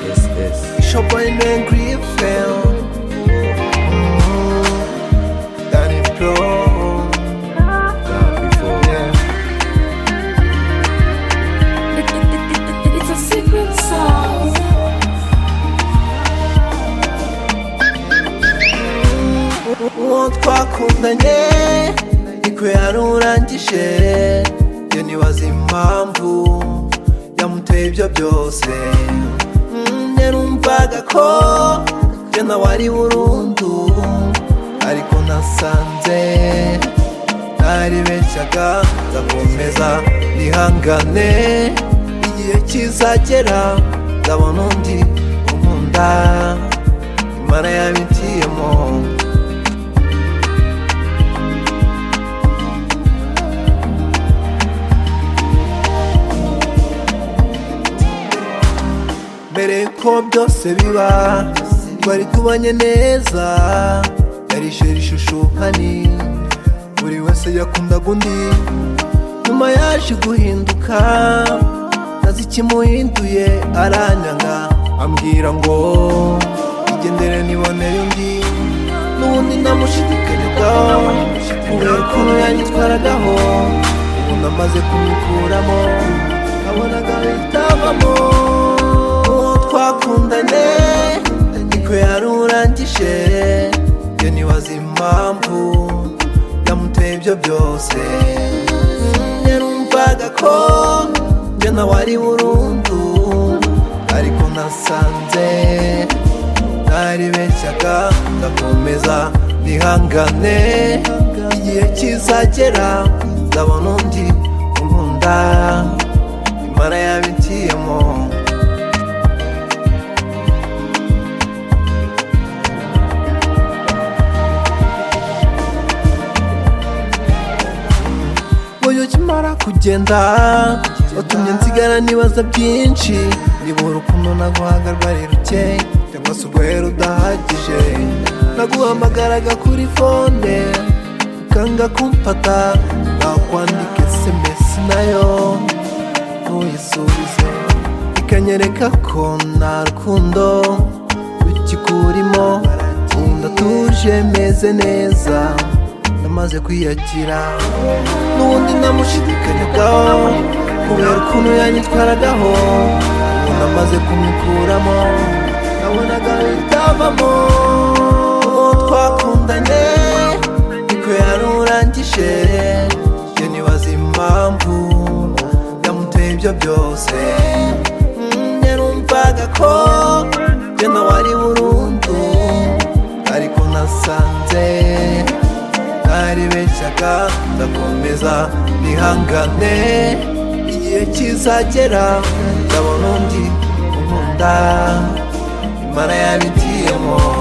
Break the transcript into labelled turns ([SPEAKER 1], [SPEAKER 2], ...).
[SPEAKER 1] this.
[SPEAKER 2] Shopping and Greenfield. Mhm. Danny Pro.
[SPEAKER 1] Done before.
[SPEAKER 2] Yeah.
[SPEAKER 3] It- it- it- it- It's a secret song.
[SPEAKER 2] uwo twakundanye niko yarurangije iyo nibaza impamvu yamuteye ibyo byose Mm, yarumvaga ko njye nawe ari burundu ariko nasanze naribeshyaga ndakomeza nihangane igihe kizagera ndabona undi unkunda imana yabitiyemo mbere ko byose biba twari tubanye neza yari ishuri ishushuhani buri wese yakundaga undi nyuma yaje guhinduka nazi ikimuhinduye aranyanga ambwira ngo igendere nibonere undi n'ubundi namushidikanyaho kubera ukuntu yanyitwaragaho ubu namaze kumukuramo nabonaga bitavamo uwo twakundanye niko yarurangije iyo nibaza impamvu yamuteye ibyo byose Mm, yarumvaga ko njye nawe ari burundu ariko nasanze naribeshyaga ndakomeza nihangane igihe kizagera ndabona undi unkunda imana yabigiyemo Uyu ukimara kugenda watumye nsigara nibaza byinshi nibura ukuntu naguhaga rwari ruke cyangwa se urwera udahagije naguhamagaraga kuri fone ukanga kumfata nakwandika esemesi nayo ntuyisubize ikanyereka ko nta rukundo rukikurimo ndatuje meze neza namaze kwiyagira n'ubundi namushidikanyagaho kubera ukuntu yanyitwaragaho ubu namaze kumukuramo nabonaga bitavamo uwo twakundanye niko yarurangije iyo nibaza impamvu yamuteye ibyo byose Mm, yarumvaga ko njye nawe ari burundu ariko nasanze naribeshyaga ndakomeza nihangane igihe kizagera ndabona undi unkunda imana yabigiyemo